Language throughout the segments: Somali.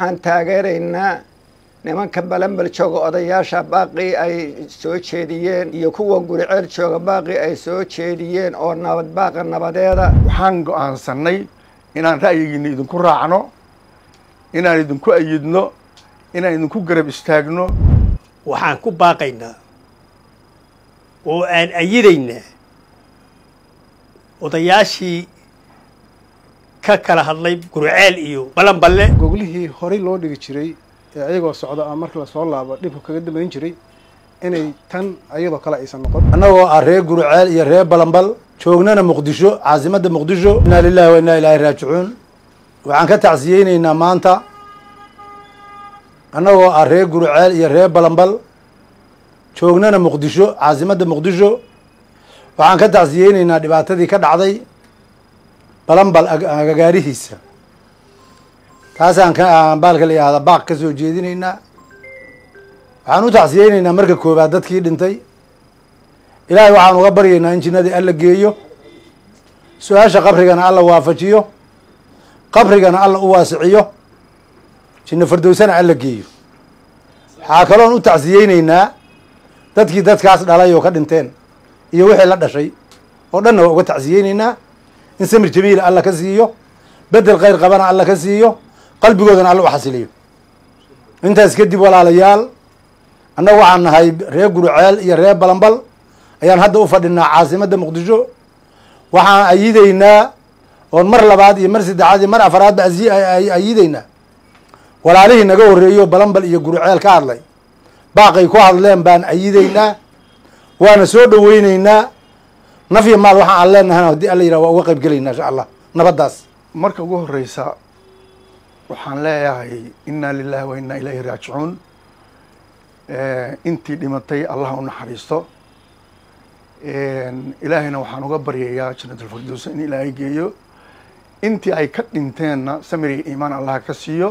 waxaan taageeraynaa nimanka balanbal jooga odayaasha baaqii ay soo jeediyeen iyo kuwa guriceel jooga baaqii ay soo jeediyeen oo nabad baaqa nabadeeda waxaan go'aansannay inaan ra'yigiinna idinku raacno inaan idinku ayidno inaan idinku garab istaagno waxaan ku baaqaynaa oo aan ayidaynaa odayaashii ka kala hadlay gurceel iyo balanballe goglihii horey loo dhigi jiray ee ayagoo socda ama marka lasoo laabo dhibka kaga dambayn jiray inay tan ayadoo kale aysan noqon annagoo ah reer gurceel iyo reer balanbal joognana muqdisho caasimadda muqdisho inaa lilahi wa inaa ilaahi raajicuun waxaan ka tacsiyeyneynaa maanta annagoo ah reer gurceel iyo reer balanbal joognana muqdisho caasimadda muqdisho waxaan ka tacsiyeyneynaa dhibaatadii ka dhacday balanbal agagaarihiisa taasaan ka baalka la yihahda baaq ka soo jeedinaynaa waxaan u tacsiyeyneynaa marka koobaad dadkii dhintay ilaahay waxaan uga baryaynaa in jinnadii alla geeyo su-aasha qabrigana alla waafajiyo qabrigana alla u waasiciyo jinno fardowsana alla geeyo waxaa kaloon u tacsiyeyneynaa dadkii dadkaas dhalay oo ka dhinteen iyo wixii la dhashay oo dhanna waa uga tacsiyeyneynaa in samir jamiila alla ka siiyo bedel khayr qabana alla ka siiyo qalbigoodana alla u xasiliyo intaas kadib walaalayaal annaga waxaan nahay reer gurceel iyo reer balanbal ayaan hadda u fadhinaa caasimadda muqdisho waxaan ayideynaa oon mar labaad iyo mar saddexaad iyo mar afaraadba ayideynaa walaalihii naga horreeyo balanbal iyo gurceel ka hadlay baaqay ku hadleen baan ayideynaa waana soo dhoweyneynaa nafya maal waxaan aan leenahayna haddii alla yidhah waa uga qayb gelaynaa insha allah nabaddaas marka ugu horreysa waxaan leeyahay inaa lilahi wa inaa ilayhi raajicuun intii dhimatay allah u naxariisto ilaahayna waxaan uga baryayaa janatulfirdowsa in ilaahay geeyo intii ay ka dhinteenna samiriga iimaan allah ka siiyo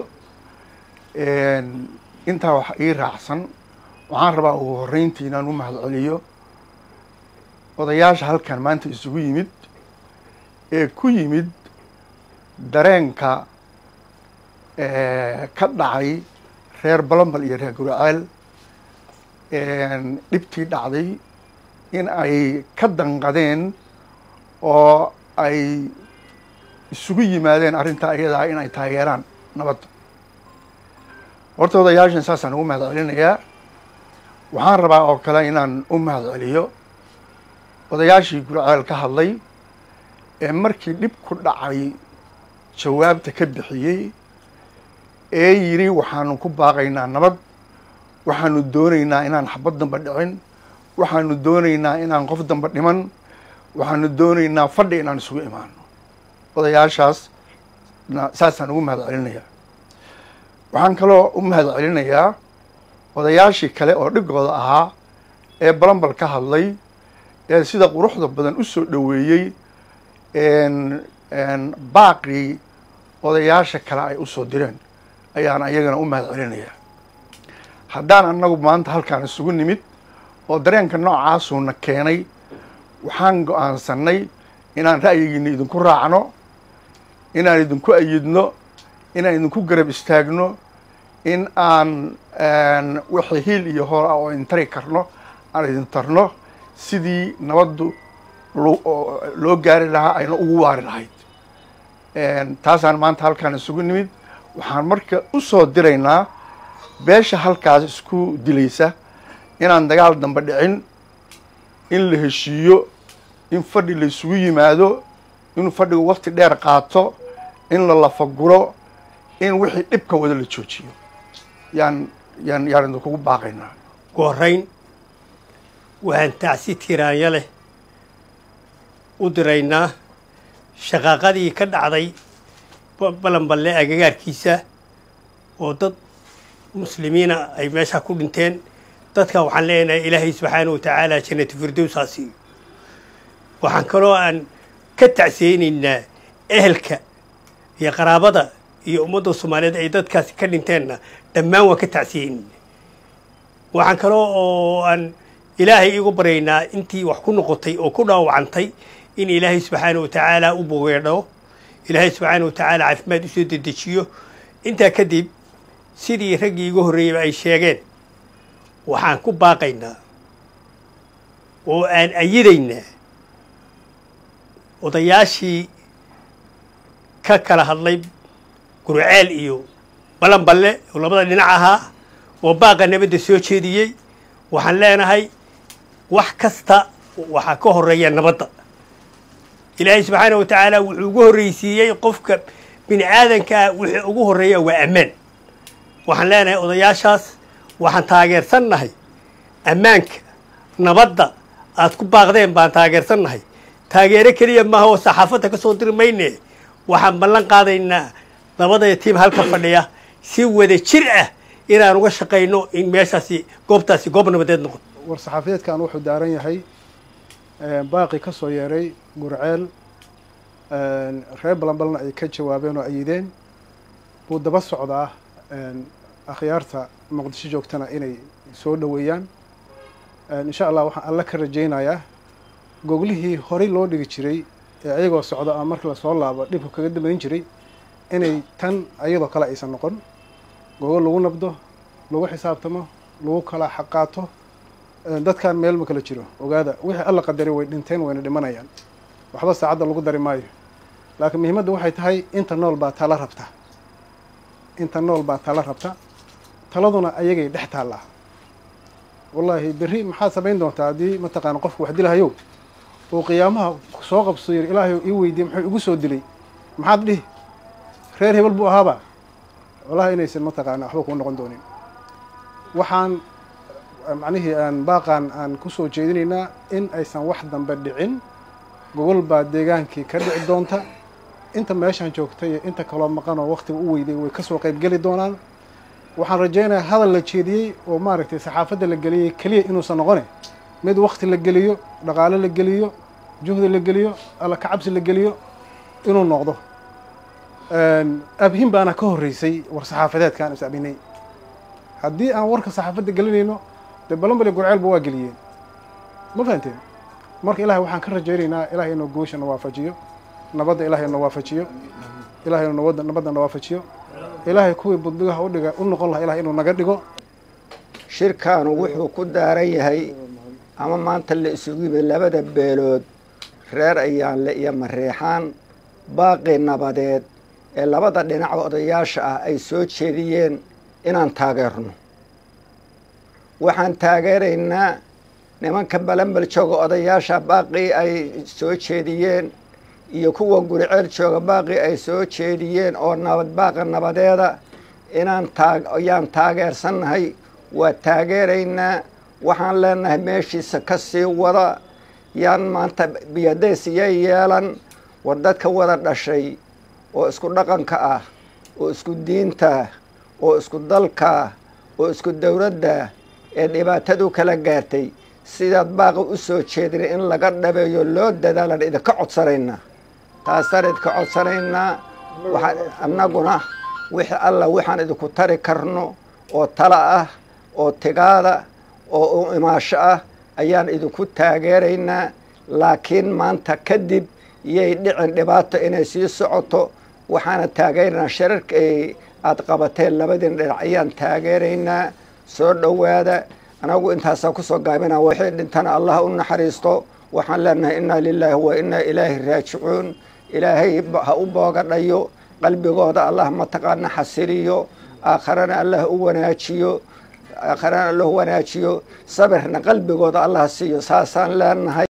intaa wax ii raacsan waxaan rabaa ugu horreyntii inaan u mahad celiyo odayaasha halkan maanta isugu yimid ee ku yimid dareenka ka dhacay reer balanbal iyo reer gurceel dhibtii dhacday in ay ka danqadeen oo ay isugu yimaadeen arrintaa ayadaa in ay taageeraan nabadda horta odayaashan saasaan ugu mahad celinayaa waxaan rabaa oo kale inaan u mahad celiyo odayaashii gurceel ka hadlay ee markii dhib ku dhacay jawaabta ka bixiyey ee yidhi waxaanu ku baaqaynaa nabad waxaanu doonaynaa inaan xabad damba dhicin waxaanu doonaynaa inaan qof damba dhiman waxaanu doonaynaa fadhi inaan isugu imaano odayaashaas saasaan ugu mahad celinayaa waxaan kaloo u mahad celinayaa odayaashii kale oo dhigooda ahaa ee balanbal ka hadlay ee sida quruxda badan u soo dhoweeyey baaqii odayaasha kale ay usoo direen ayaan ayagana u mahad celinayaa haddaan annagu maanta halkaan isugu nimid oo dareenka noocaasuuna keenay waxaan go-aansannay inaan ra'yigiina idinku raacno inaan idinku ayidno inaan idinku garab istaagno in aan wixii hiil iyo hool ah oo intari karno aan idin tarno sidii nabaddu loo gaari lahaa ayna ugu waari lahayd taasaan maanta halkaan isugu nimid waxaan marka u soo diraynaa beesha halkaas isku dilaysa inaan dagaal dambe dhicin in la heshiiyo in fadhi la isugu yimaado in fadhigu wakti dheer qaato in la lafaguro in wixii dhibka wada la joojiyo yaan yaan yaan idinkugu baaqaynaa ugu horrayn waxaan tacsi tiraanya leh u diraynaa shaqaaqadii ka dhacday balanballe agagaarkiisa oo dad muslimiina ay meesha ku dhinteen dadka waxaan leenahay ilaahay subxaana wa tacaala jannatu firdowsaa siiyo waxaan kaloo aan ka tacsiyeynaynaa ehelka iyo qaraabada iyo ummadda soomaaliyeed ay dadkaasi ka dhinteenna dhammaan waan ka tacsiyeynaynaa waxaan kaloo oo aan ilaahay igu baryaynaa intii wax ku noqotay oo ku dhaawacantay in ilaahay subxaana wa tacaala u bogeedho ilaahay subxaana wa tacaala caafimaad usoo dedejiyo intaa kadib sidii raggii igu horreeyeyba ay sheegeen waxaan ku baaqaynaa oo aan ayidaynaa odayaashii ka kala hadlay gurceel iyo balanballe oo labada dhinac ahaa oo baaqa nabadda soo jeediyey waxaan leenahay wax kasta waxaa ka horreeya nabadda ilaahay subxaana wa tacaala wuxuu ugu horreysiiyey qofka bini aadanka ah wixii ugu horreeya waa ammaan waxaan leenahay odayaashaas waxaan taageersannahay ammaanka nabadda aad ku baaqdeen baan taageersannahay taageero keliya maaha oo saxaafadda ka soo diri mayne waxaan ballan qaadaynaa labadaya tiim halka fadhiya si wada jir ah inaan uga shaqayno in meeshaasi goobtaasi goob nabadeed noqoto war saxaafadeedkan wuxuu daaran yahay baaqi ka soo yeeray gurceel reer balanbalna ay ka jawaabeen oo ayideen buu daba socdaa akhyaarta muqdisho joogtana inay soo dhoweeyaan insha allah waxaan alla ka rajaynayaa goglihii horey loo dhigi jiray ee ayagoo socda ama markii lasoo laabo dhibka kaga dambayn jiray inay tan ayadoo kale aysan noqon gogol lagu nabdo lagu xisaabtamo lagu kala xaqaato dadkan meel ma kala jiro ogaada wixii alla qadaray way dhinteen wayna dhimanayaan waxba saacadda lagu dari maayo laakiin muhiimadda waxay tahay inta nool baa tala rabta inta nool baa tala rabta taladuna ayagay dhex taallaa wallaahi berri maxaad samayn doontaa haddii mataqaana qofku wax dilahayow uu qiyaamaha soo qabso yiri ilaahay ii weydiye muxuu igu soo dilay maxaad dhihi reer hebel buu ahaaba wallahi inaysan mataqaana waxba kuu noqon doonin waxaan macnihii aan baaqaan aan kusoo jeedinaynaa in aysan wax dambe dhicin gogol baa deegaankii ka dhici doonta inta meeshaan joogta iyo inta kaloo maqanoo waktiga u weyday way kasoo qaybgeli doonaan waxaan rajaynayaa hadal la jeediyey oo maaragtay saxaafadda la geliyey keliya inuusan noqone mid wakti la geliyo dhaqaalo la geliyo juhdi la geliyo alla ka cabsi la geliyo inuu noqdo abhin baana ka horreysay war saxaafadeedka aan is abinay haddii aan warka saxaafadda gelinayno dee balanbali gurceelba waa geliyeen ma fahanteen marka ilahay waxaan ka rajaynaynaa ilahay inuu goosha na waafajiyo nabadda ilahay na waafajiyo ilahay inuu nabadda nabadda na waafajiyo ilaahay kuwii budbigaha udhiga u noqon laha ilahay inuu naga dhigo shirkaanu wuxuu ku daaran yahay ama maanta la isugu yimid labada beelood reer ayaanle iyo mareexaan baaqi nabadeed ee labada dhinac odayaasha ah ay soo jeediyeen inaan taageerno waxaan taageeraynaa nimanka balanbel jooga odayaasha baaqii ay soo jeediyeen iyo kuwa guriceel jooga baaqii ay soo jeediyeen oo nabad baaqa nabadeeda inaan taa ayaan taageersannahay waa taageeraynaa waxaan leenahay meeshiisa ka sii wada yaan maanta biyadays iyo yeelan war dadka wada dhashay oo isku dhaqanka ah oo isku diinta oo isku dalka oo isku dowladda ee dhibaatadu kala gaartay sidaad baaqa u soo jeedin in laga dhabeeyo loo dadaalan idinka codsanaynaa taasaan idinka codsanaynaa waxaan annaguna wixii alla waxaan idinku tari karno oo tala ah oo tigaada oo u imaasho ah ayaan idinku taageeraynaa laakiin maanta kadib yay dhicin dhibaato inay sii socoto waxaana taageeraynaa shararka ay aada qabateen labadiin dhinac ayaan taageeraynaa soo dhowaada anagu intaasaa kusoo gaabina waxay dhintana allah u naxariisto waxaan leenahay innaa lilaahi wa innaa ilaahi raajicuun ilaahay ha u boogadhayo qalbigooda allah mataqaana xasiliyo aakharana allah u wanaajiyo aakharana allah u wanaajiyo sabirna qalbigooda allah siiyo saasaan leenahay